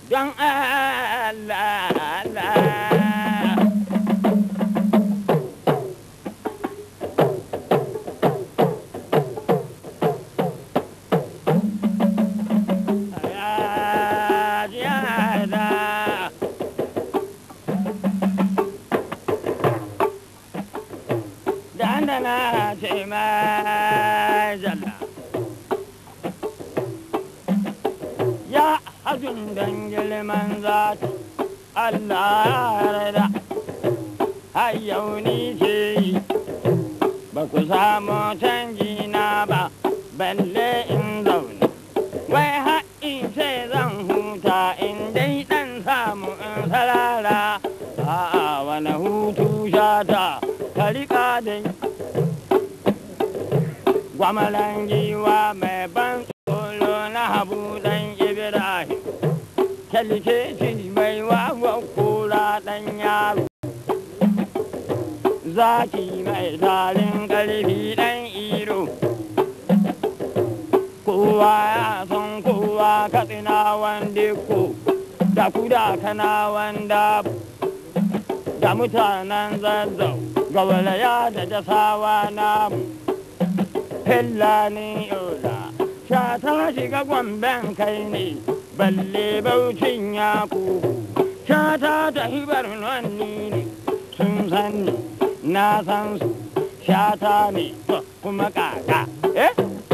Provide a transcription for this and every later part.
don Allah Allah. Ya ji yada. Dandana ce mai jalla. Ya hajjun don girman zati Allah ya rada. Har yau ni ce yi, ba ku samu canji na ba, balle in zaune. Wai haƙin ce zan huta in dai ɗan samu in sarara. A'a wani hutu shata, ka riƙa dai. Gwamalan giwa mai ban tsoro na habu ɗan Ibrahim. Kyalkeci mai wawan kura ɗan yaro. Zaki mai tarin ƙarfi ɗan iro. Kowa ya san kowa katsina wanda ko da kuda kana wanda da mutanen zazzau gawalaya da jasawa namu. Hillani yola, sha ta shiga gwamben kai ne, balle baucin ya kuku, sha ta tafi barnonni ne, sun san ni, na san su, sha ta ne, to kuma kaka, eh?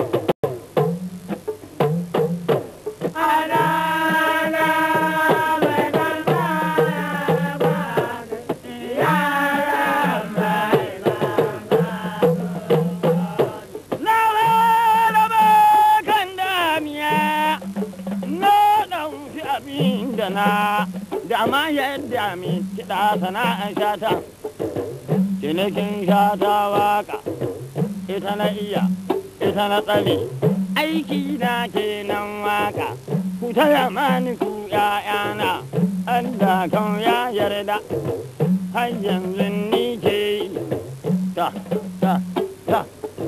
Na raba kan damiya na ɗauki abin da na dama yadda mi kiɗa sana'ar shata cinikin shata waka ita na iya ita na tsare aiki na kenan waka ku taya mani ku ƴaƴana Allah kan ya yarda har yanzu ni ke yi ta ta ta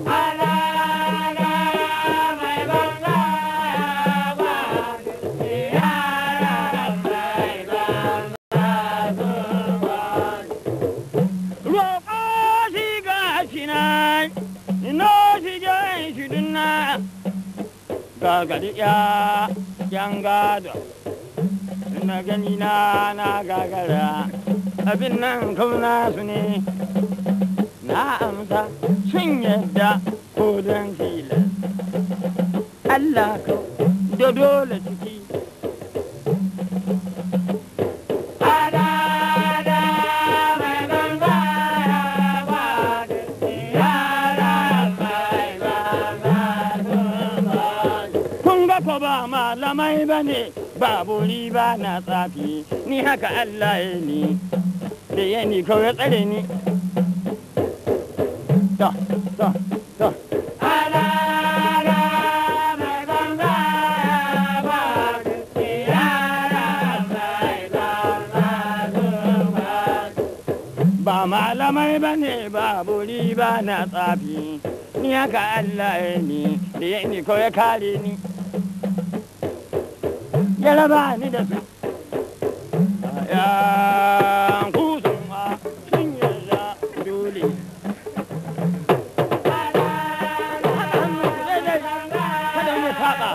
roƙo shi ga shi na ino shi jan shi dunna gagari ya yan gado na gani na na gagara abin nan kauna su ne na amsa sun yadda ko don tilas Allah ka da dole ciki kun ga ko ba malamai ba ne ba buri ba na tsafi ni haka Allah ya ni da ya ni kawai tsare ni ta ta ta ba malamai ba ne ba buri ba na tsafi ni haka Allah ya ni da ya ni kawai kare ni ya raba ni da su ya kusan ma sun yarda dole kada mu faɗa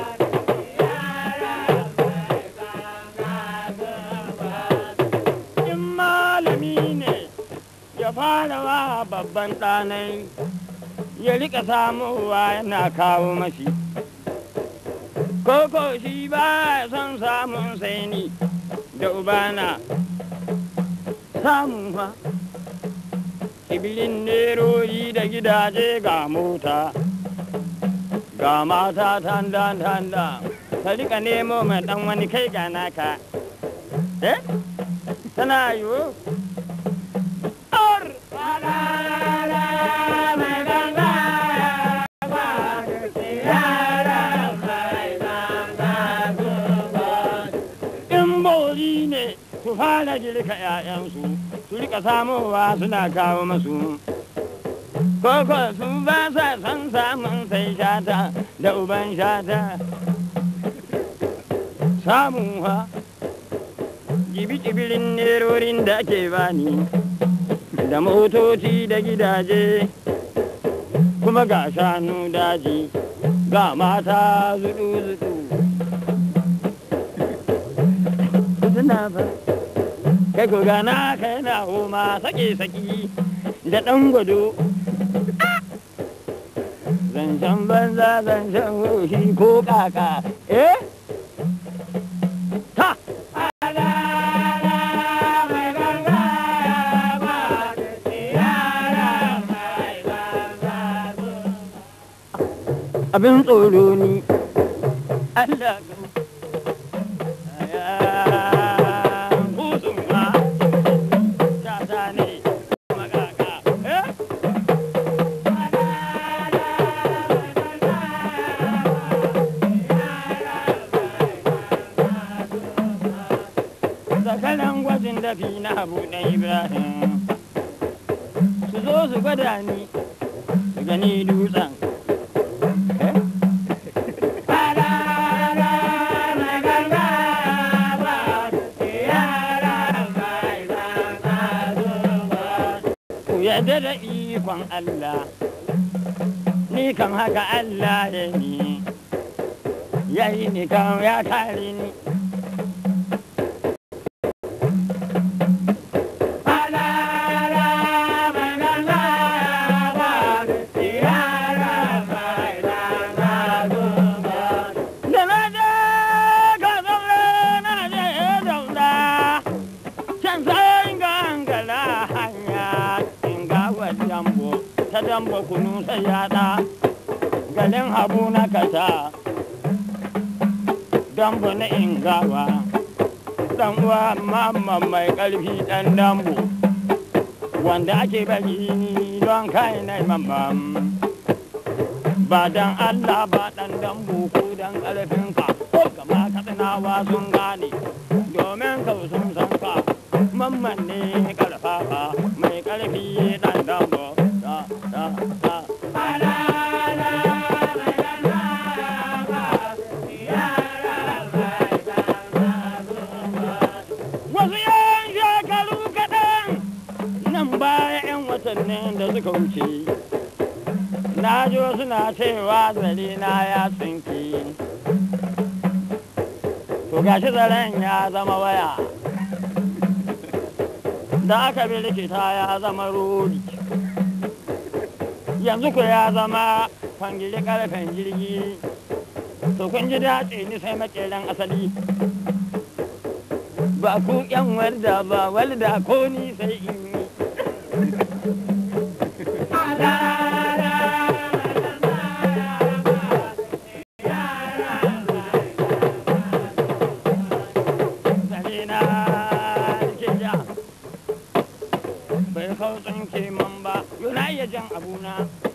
in malami ne ya fara wa babban ɗanai ya rika samuwa yana kawo mashi koko shi ba ya son samun sai ni da ubana samun fa ibilin nerori da gidaje ga mota ga mata tanda tanda ta rika nemo mai dan wani kai ga naka eh tana yiwu Ar! in bori ne su fara girka 'ya'yansu su rika samowa suna kawo masu koko su ba sa son samun sai shata da uban shata samun ha jibi-jibirin nerorin da ake bani da motoci da gidaje kuma ga shanu daji ga mata zudu-zudu suna ba kai ko gana kai na homa sake-saki da ɗan gwado zancen banza zancen hoshi ko kaka eh ta abin tsoro ni Allah Zakaran gwajin dafi na abu na Ibrahim su zo su gwada ni su gani dutsen yadda da ikon Allah ni kan haka Allah ya ni ya yi ni kan ya tare ni da na je ka zaure na je zauna can sai gangala hanya in ga dambo ta dambo kunu sai yada galin habu na kasa dambo na ingawa dan uwa mamman mai karfi dan dambo wanda ake bari don kai na mamman ba dan Allah ba dan dambo ko dan karfinka ko kama katsinawa sun gane domin ka sun san ka mamman ne karfafa mai karfi dan dambo da da da wasu yan shekaru kaɗan nan baya 'yan watannin da suka wuce na jo suna cewa zare na ya tsinki to gashi zaren ya zama waya da aka bi likita ya zama rodi yanzu ku ya zama kwangili karfen jirgi to kun ji dace ni sai makeran asali ba ku yan walda ba walda ko ni sai in yi Zarina ke ja bai kautsin ke man ba yana iya jan abuna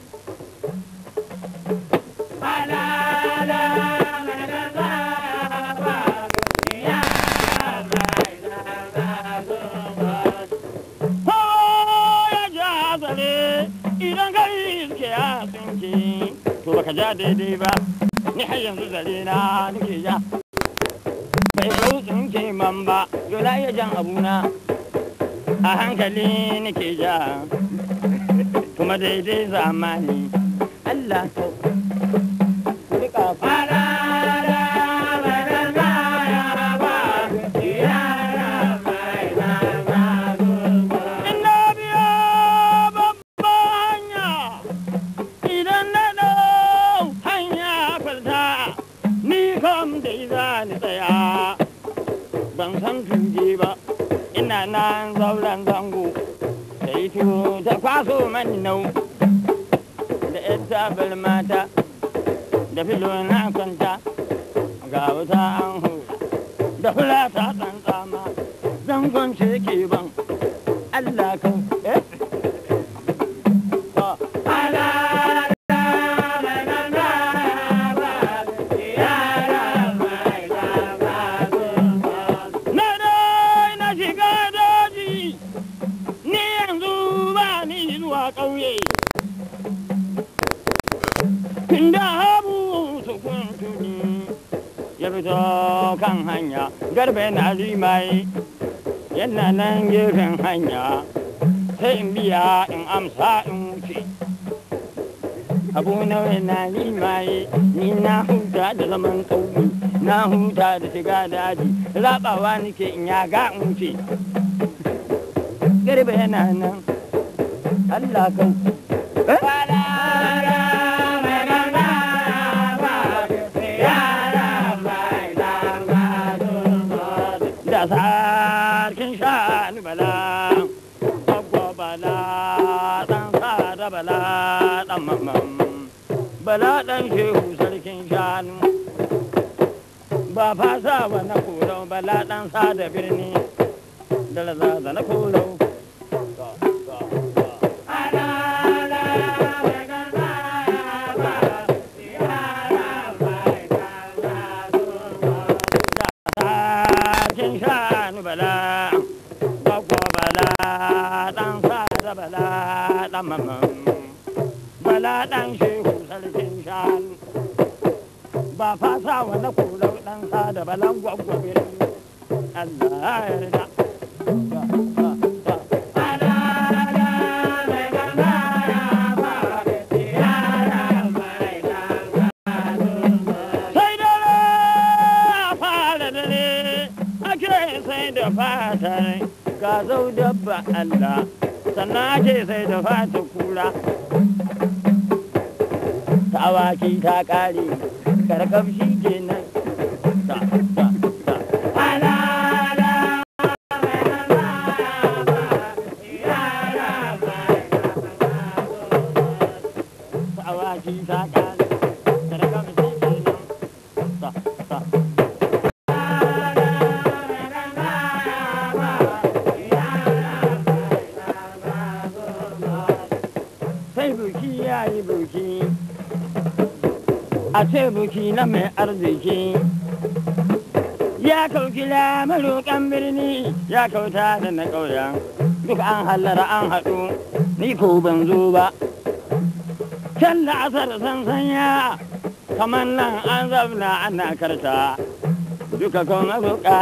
Ko ya ja zare idan kai ke ya tsinke to baka ja daidai ba ni har yanzu zare na nake ja bai kautsin ke man ba yana iya jan abuna a hankali nake ja kuma daidai zamani Allah to ku rika fara Ina biya babban hanya idan na ɗau hanya kwalta ni kam dai za ni tsaya ban san tuge ba ina nan zauren zango da ito ta kwaso mani nau da yan tabar mata da filo na kwanta ga wuta an hu da fula ta tsantsama zangon ce ke ban Allah kan eh Ah. Na dai na shiga daji, ni yanzu ba ni zuwa ƙauye. Tunda habu su kuntuni ya fito kan hanya, garbe na limai yana nan gefen hanya sai in biya in amsa in wuce abu nawa na limaye ni na huta da zaman ƙauye na huta da shiga daji rabawa nake in ya ga in wuce garba yana nan Allah kan da sarkin shanu bala agwa bala dan sada bala dan mamman bala dan shehu sarkin shanu ba fasa wa na korau bala dan sada birni da laza na korau sarkin shanu bala agwa bala dan sada bala dan mamman bala dan shehu sarkin shanu ba fasa wa na kulau dan sada balan gwaggwabe Allah ya yarda sai dare a fara dare ake sai da fatar ga zau dabba Allah sannan ake sai da fatar kura ta awaki ta kare karkamshi kenan ta ta ta ta awaki ta kare karkamshi kenan ta ta sai buki ya yi buki a ce buki na mai arziki ya kauki maroƙan birni ya kauta da na ƙauyen duk an hallara an haɗu ni ko ban zo ba can da asar sansanya kamar nan an zauna ana karta duka kan maroƙa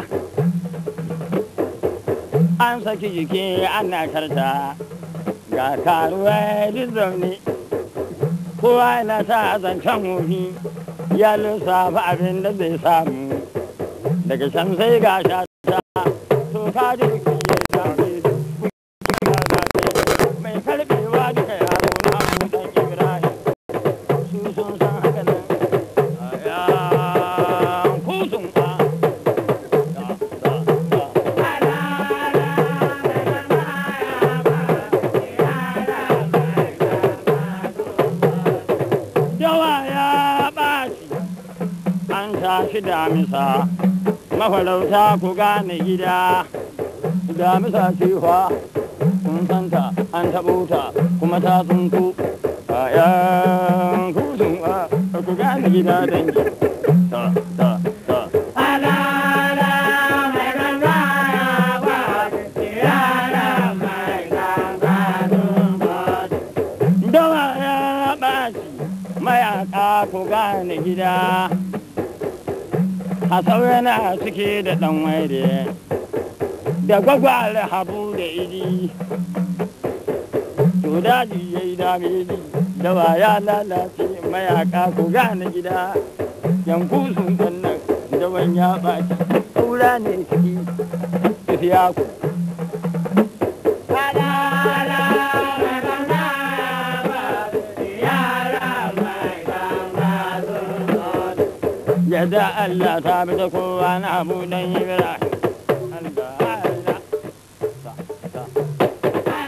an saki jiki ana karta ga karuwa duk zaune kowa yana ta zancen wofi ya lissafa abin da zai samu daga can sai ga shata to ka ji biki ya zaɓe mai karɓewa duka yaro na abudan ibrahim su sun san haka nan ya kusun ka yawa ya ɓaci an tashi damisa mafarauta ku gane gida damisa cewa kun santa an taɓo ta kuma ta tsunku bayan kusun ku gane gida dangi ta ta ta dawa ya ɓaci mayaka ku gane gida a saurana suke da ɗan waire da gwagwar habu da idi to daji ya yi damedi dawa ya lalace mayaka ku gane gida yanku sun nan dawan ya ɓaci ƙura ne ciki tafiya ku yadda Allah ta bi da kowa na abu dan Ibrahim. Allah, Allah. Ta, ta.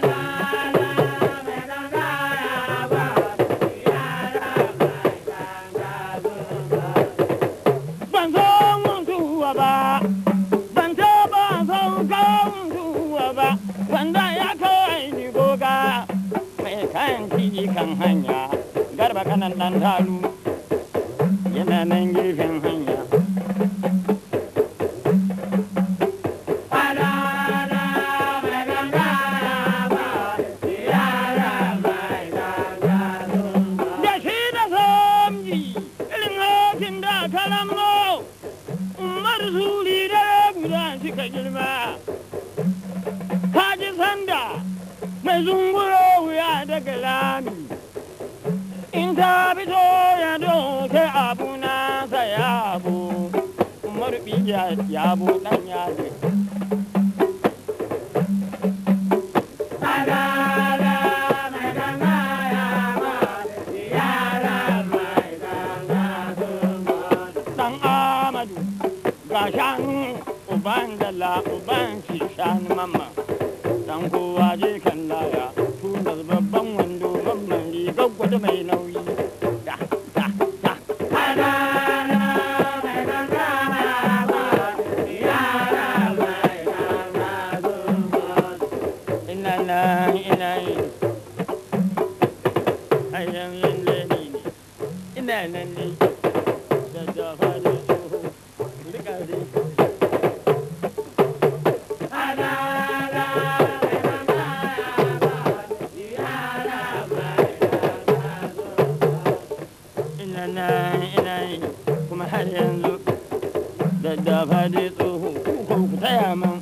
Ban so mutuwa ba, ban taɓa sauka mutuwa ba, wanda ya kawai ni goga mai kayan titi kan hanya, garba kanan ɗan talu. yana nan gefen hanya. Da shi da samji irin hakin da kalammo, umar suri da guda suka girma. ji sanda mai zunguro wuya daga lami in ta fito ya doke abu na sa yabo marbi ya yabo dan yaje dan amadu ga shanu uban dala uban shi shanu mamma dan kowa je kan laya tunar babban wando babban rigar gwada mai nauyi da da da ina nan ina yi ayyan lalle ne ina nan ne da dafa da tsoho rika dai ina nan ina yi kuma har yanzu da dafa dai tsoho ku ku taya man